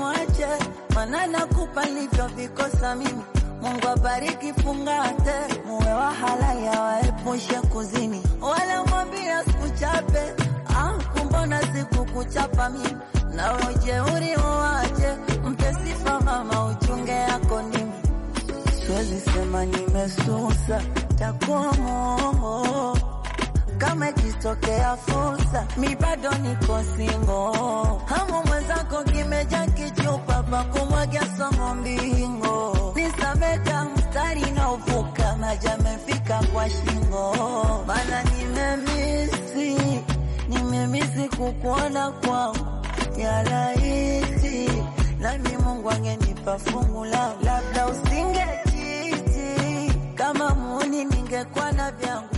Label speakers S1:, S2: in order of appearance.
S1: usimwache, mana nakupa nilivyovikosa mimi. Mungu abariki, fungate, muwe wa halali, awaepushe kuzini, wala mwambia sikuchape Ah, kumbona sikukuchapa mimi na ujeuri uwache, mpe sifa mama, uchunge yako ndimi. Siwezi sema nimesusa, takuwa mongo kama ikitokea fursa, mi bado niko singo. Hamu mwenzako kimeja kichupa pa kumwagia somo mbingo, nisameka mstari na uvuka maji amefika kwa shingo, mana nimemisi nimemisi kukuona kwangu ya rahisi, nami Mungu angenipa fungu langu, labda usingekiti kama muni, ningekuwa na vyangu